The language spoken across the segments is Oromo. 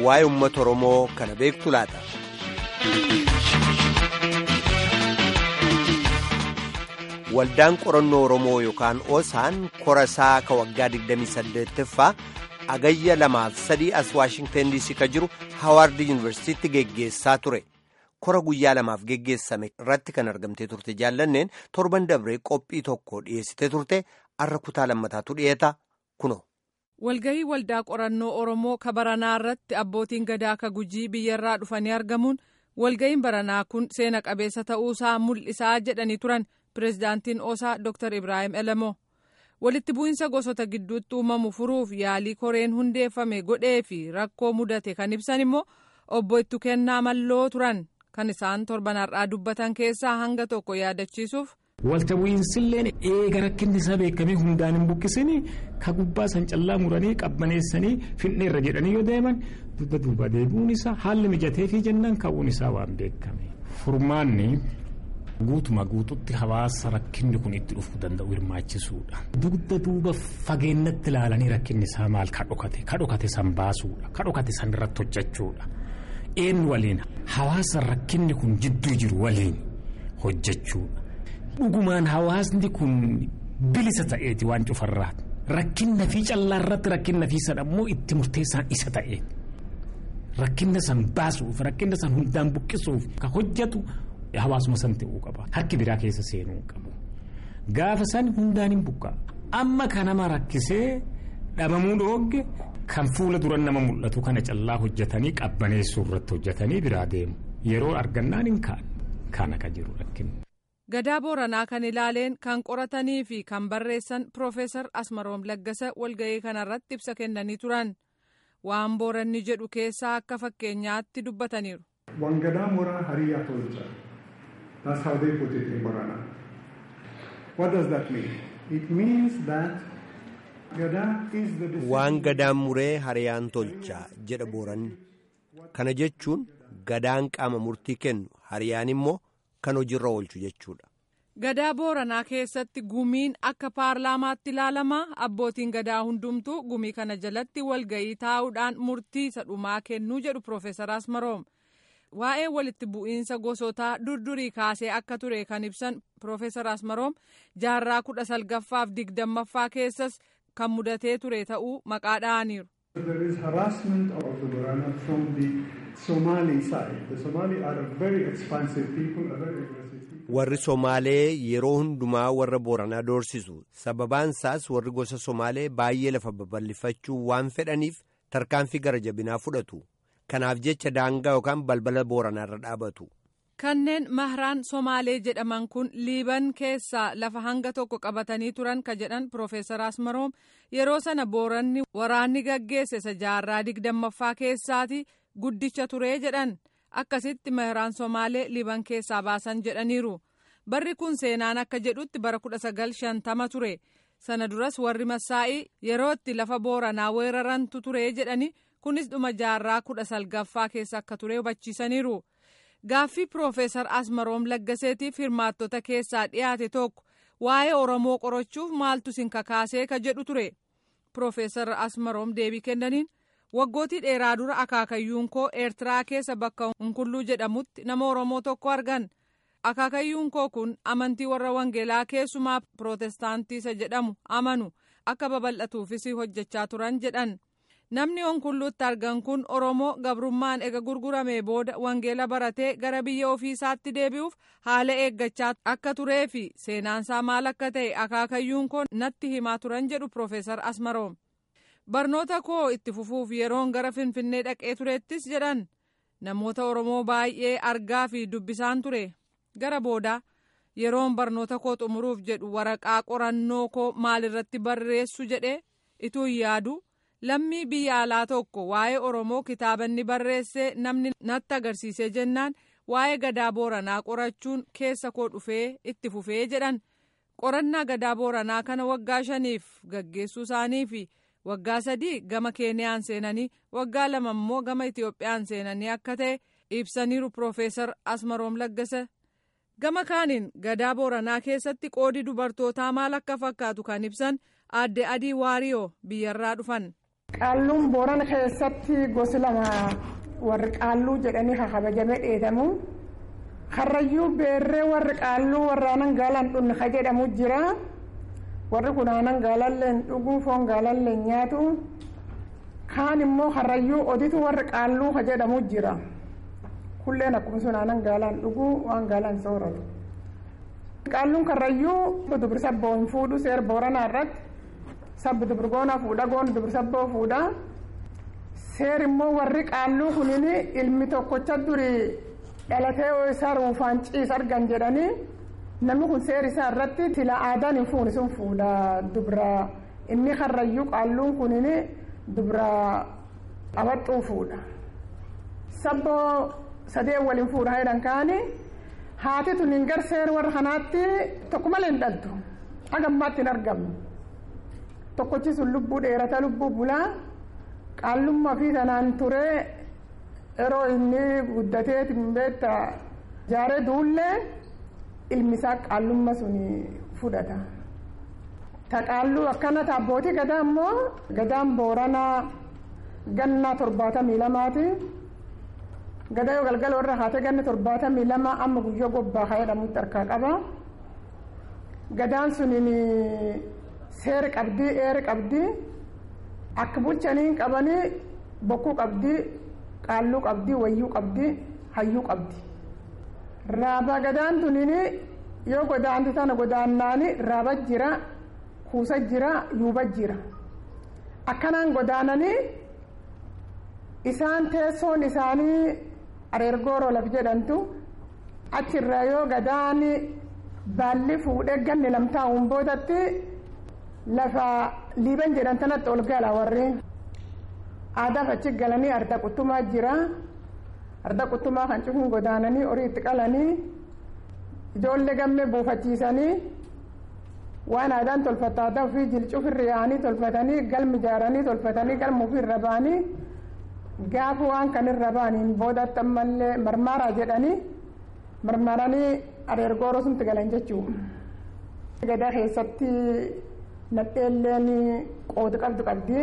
waa'ee uummata Oromoo kana beektu laata. Waldaan qorannoo Oromoo yookaan OSAN korasaa ka waggaa 28ffaa agayya lamaaf sadii as Waashingtan DC ka jiru Hawaard Yuunivarsiitiitti geggeessaa ture. Kora guyyaa lamaaf geggeessame irratti kan argamtee turte jaallanneen torban dabree qophii tokko dhiyeessitee turte har'a kutaa lammataatu dhiyeeta kuno. Walgahii waldaa qorannoo Oromoo ka baranaa irratti abbootiin gadaa ka gujii biyyarraa dhufanii argamuun walgahiin baranaa kun seena qabeessa ta'uusaa mul'isaa jedhanii turan pireezidaantiin Osaa Dr. Ibrahim Elamoo. Walitti bu'iinsa gosoota gidduutti uumamu furuuf yaalii koreen hundeeffame godhee fi rakkoo mudate kan ibsan immoo obbo Ittu Kennaa Malloo turan kan isaan torban har'aa dubbatan keessaa hanga tokko yaadachiisuuf. Walta bu'iinsilleen eega rakkinni isaa beekamee hundaan hin buqqisini ka gubbaa san callaa muranii qabbaneessanii finneerra jedhanii yoo deeman dubba duuba deebi'uun isaa haalli mijatee fi jennaan ka'uun isaa waan beekame. Furmaanni guutuma guututti hawaasa rakkinni kun itti dhufuu danda'u hirmaachisuudha. Dugda duuba fageennatti ilaalanii rakkinni isaa maal ka dhokate ka dhokate san baasuudha ka dhokate san irratti hojjechuudha. Eenyu waliin hawaasa rakkinni kun jidduu jiru waliin hojjechuudha. Dhugumaan hawaasni kun bilisa ta'eeti waan cufarraa rakkinna fi callaa irratti rakkinna fi sadhammoo itti murteessaan isa ta'eeti. Rakkinna san baasuuf rakkinna san hundaan buqqisuuf ka hojjetu hawaasuma san ta'uu qaba. Harki biraa keessa seenuu qabu. Gaafa san hundaan hin buqqaa. Amma kan nama rakkisee dhabamuu dhoogge kan fuula dura nama mul'atu kana callaa hojjetanii qabbaneessuu irratti hojjetanii biraa deemu. Yeroo argannaan hin kaa'an. Kana ka jiru rakkinni. Gadaa Booranaa kan ilaaleen kan qoratanii fi kan barreessan Profeesar Asmaroom Laggasa walgahii kanarratti ibsa kennanii turan. Waan Booranni jedhu keessaa akka fakkeenyaatti dubbataniiru. Wangadaa Mooraa Hariyaa Tolcha. That's how they put it in Borana. What does that mean? It means that Gadaa is the Waan gadaan muree hariyaan tolcha jedha Booranni. Kana jechuun gadaan qaama murtii kennu hariyaan immoo kan hojiirra oolchu jechuudha. Gadaa Booranaa keessatti gumiin akka paarlaamaatti ilaalama abbootiin gadaa hundumtuu gumii kana jalatti walgahii taa'uudhaan murtii isa dhumaa kennuu jedhu Profeesar Asmaroom. Waa'ee walitti bu'iinsa gosootaa durdurii kaasee akka ture kan ibsan Profeesar Asmaroom jaarraa kudha salgaffaaf digdammaffaa keessas kan mudatee ture ta'uu maqaa dha'aniiru. There is harassment of the Borana from the Somali side. The Somali are a very expansive people, a very aggressive people. Warri Somaalee yeroo hundumaa warra Booranaa doorsisu. Sababaan isaas warri gosa Somaalee baay'ee lafa babal'ifachuu waan fedhaniif tarkaanfii gara jabinaa fudhatu. Kanaaf jecha daangaa yookaan balbala Booranaarra dhaabatu. Kanneen mahraan Somaalee jedhaman kun Liiban keessaa lafa hanga tokko qabatanii turan ka jedhan Profeesar Asmaroom yeroo sana Booranni waraanni gaggeesse isa jaarraa digdammaffaa keessaati guddicha ture jedhan akkasitti mahraan Somaalee Liiban keessaa baasan jedhaniiru. Barri kun seenaan akka jedhutti bara kudha sagal shantama ture. Sana duras warri Massaa'ii yeroo itti lafa Booranaa weerarantu ture jedhani kunis dhuma jaarraa kudha salgaffaa keessa akka ture hubachiisaniiru. Gaaffii Profeesar Asmaroom Laggaseetiif hirmaattota keessaa dhiyaate tokko waa'ee Oromoo qorachuuf maaltu sin kakaasee ka jedhu ture. Profeesar Asmaroom deebii kennaniin waggootii dheeraa dura akaakayyuun koo Eertiraa keessa bakka Hunkulluu jedhamutti nama Oromoo tokko argan. Akaakayyuun koo kun amantii warra Wangeelaa keessumaa Pirootestaantii isa jedhamu amanu akka babal'atuufis hojjechaa turan jedhan. Namni Hunkulluutti argan kun Oromoo gabrummaan ega gurguramee booda wangeela baratee gara biyya ofiisaatti deebi'uuf haala eeggachaa akka turee fi seenaansaa maal akka ta'e akaakayyuun koo natti himaa turan jedhu Profeesar Asmaroom. Barnoota koo itti fufuuf yeroon gara Finfinnee dhaqee turettis jedhan namoota Oromoo baay'ee argaa fi dubbisaan ture. Gara boodaa yeroon barnoota koo xumuruuf jedhu waraqaa qorannoo koo maalirratti barreessu jedhee ituu yaadu. lammii biyya alaa tokko waa'ee oromoo kitaabanni barreessee namni natti agarsiisee jennaan waa'ee gadaa booranaa qorachuun keessa koo dhufee itti fufee jedhan qorannaa gadaa booranaa kana waggaa shaniif gaggeessuu isaanii fi waggaa sadii gama keeniyaan seenanii waggaa lama immoo gama itiyoophiyaan seenanii akka ta'e ibsaniiru Profeesar Asmaroom Laggasa. Gama kaaniin gadaa Booranaa keessatti qoodi dubartootaa maal akka fakkaatu kan ibsan aadde Adii Waariyoo biyyarraa dhufan. Qaalluun Boorana keessatti gosi lama warri qaalluu jedhanii kabajamee dheedamu. Karrayyuu beerree warri qaalluu warraanan gaalaan dhunni ka jedhamu jira. Warri kun aanan gaalallee dhuguu foon gaalallee nyaatu. Kaan immoo karrayyuu oditu warri qaalluu ka jedhamu jira. Kulleen akkuma sun aanan gaalaan dhuguu waan gaalaan sooratu. Qaalluun karrayyuu dubri sabboo hin fuudhu seera booranaa irratti. sabbi dubrgoona fuudha goon dubri sabboo fuudha seer immoo warri qaalluu kunin ilmi tokkocha duri dhalatee isaa ruufaan ciis argan jedhanii namni kun seer isaa irratti sila aadaan hin fuuni sun fuudha dubra inni karrayyuu qaalluun kunin dubra abaxxuu fuudha sabboo sadee waliin fuudha jedhan kaani haati tun hin gar seer warra kanaatti tokko malee hin dhaltu hagammaatti hin argamne. tokkochi sun lubbuu dheerata lubbuu bulaa qaallummaa fi sanaan ture yeroo inni guddatee beekta jaaree duullee ilmi isaa qaallummaa sun fudhata. Ta qaalluu akkana abbootii gadaa immoo gadaan booranaa gannaa torbaatamii lamaati. Gadaa yoo galgala warra haatee ganna torbaatamii lama amma guyyoo gobbaa haa jedhamutti harkaa qaba. Gadaan suniin seera qabdii eera qabdii akka bulchanii qabanii bokkuu qabdii qaalluu qabdii wayyuu qabdii hayyuu qabdi raaba gadaan tuniin yoo godaanti tana godaannaani raaba jira kuusa jira yuuba jira akkanaan godaananii isaan teessoon isaanii areergooroo laf jedhamtu achirraa yoo gadaani baalli fuudhee ganni lamtaa'uun boodatti lafa liiban jedhan tanatti ol gala warri aadaaf achi galanii arda quttumaa jira arda quttumaa kan cufuun godaananii horii itti qalanii ijoollee gammee buufachiisanii waan aadaan tolfata aadaa ofii jilcufirra yaa'anii tolfatanii galmi ijaaranii tolfatanii galma ofiirra ba'anii gaafa waan kanirra ba'aniin boodatti ammallee marmaaraa jedhanii marmaranii areergooroo sumti galan jechuudha. gadaa keessatti nadheelleen qooda qabdu qabdi.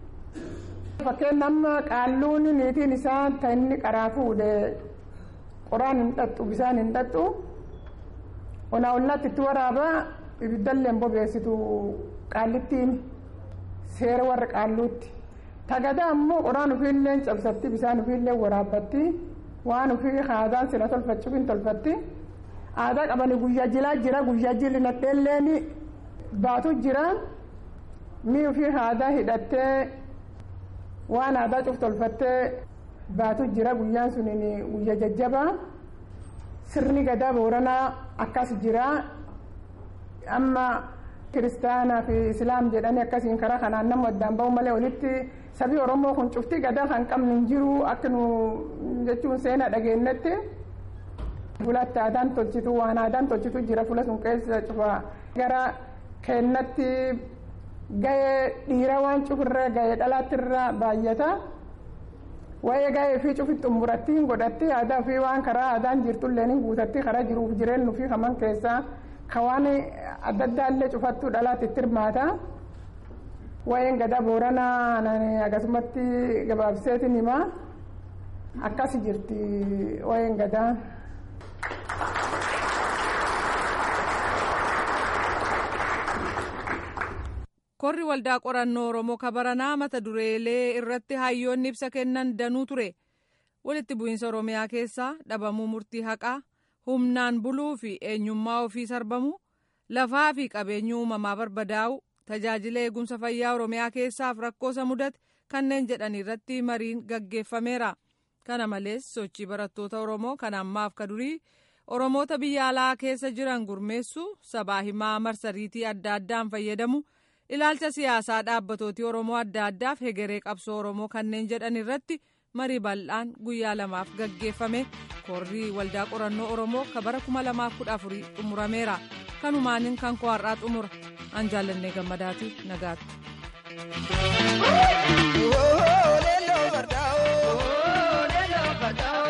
Fakkeen amma qaalluun niitiin isaa ta inni qaraa fuudhe qoraan hin dhaxxu bisaan hin dhaxxu onaa ollaatti itti waraaba ibiddallee bobeessitu qaallittiin seera warra qaalluutti. Tagada ammoo qoraan ofiillee cabsatti bisaan ofiillee waraabbatti waan ofii aadaan sila tolfachuuf hin tolfatti. Aadaa qabanii guyyaa jilaa jira guyyaa jilli nadheelleen baatu jira mi ofii aadaa hidhattee waan aadaa cuf tolfattee baatu jira guyyaan suniin guyyaa jajjabaa sirni gadaa booranaa akkas jira amma kiristaanaa fi islaam jedhanii akkasiin karaa kanaan nama addaan ba'u malee walitti sabii oromoo kun cuftii gadaa kan qabnu hin jiru akka nu jechuun seenaa dhageenyetti. fulatti aadaan tolchitu waan aadaan tolchitu jira fula sun keessa cufa gara kennatti gahee dhiira waan cufirra gahee dhalaattirra baay'ata waa'ee gahee fi cufi xumuratti hin godhatti aadaa fi waan karaa aadaan jirtullee hin guutatti karaa jiruuf jireenyu fi haman keessaa ka waan adda addaallee cufattu dhalaatti itti hirmaata waa'een gadaa booranaa akkasumatti gabaabseetiin hima akkas jirti waa'een gadaa. korri waldaa qorannoo oromoo kabaranaa mata dureelee irratti hayyoonni ibsa kennan danuu ture walitti bu'iinsa oromiyaa keessaa dhabamuu murtii haqaa humnaan buluu fi eenyummaa ofii sarbamuu lafaa fi qabeenyi uumamaa barbadaa'u tajaajila eegumsa fayyaa oromiyaa keessaaf rakkoosa mudate kanneen jedhan irratti mariin gaggeeffameera kana malees sochii barattoota oromoo kan ammaaf ka durii oromoota biyya alaa keessa jiran gurmeessu sabaa himaa marsariitii adda addaan fayyadamu ilaalcha siyaasaa dhaabbatooti oromoo adda addaaf hegeree qabsoo oromoo kanneen jedhan irratti marii bal'aan guyyaa lamaaf gaggeeffame korrii waldaa qorannoo oromoo ka bara 2014 xumurameera kanumaaniin kan koo har'aa xumura an jaallannee gammadaati nagaatti. Oh,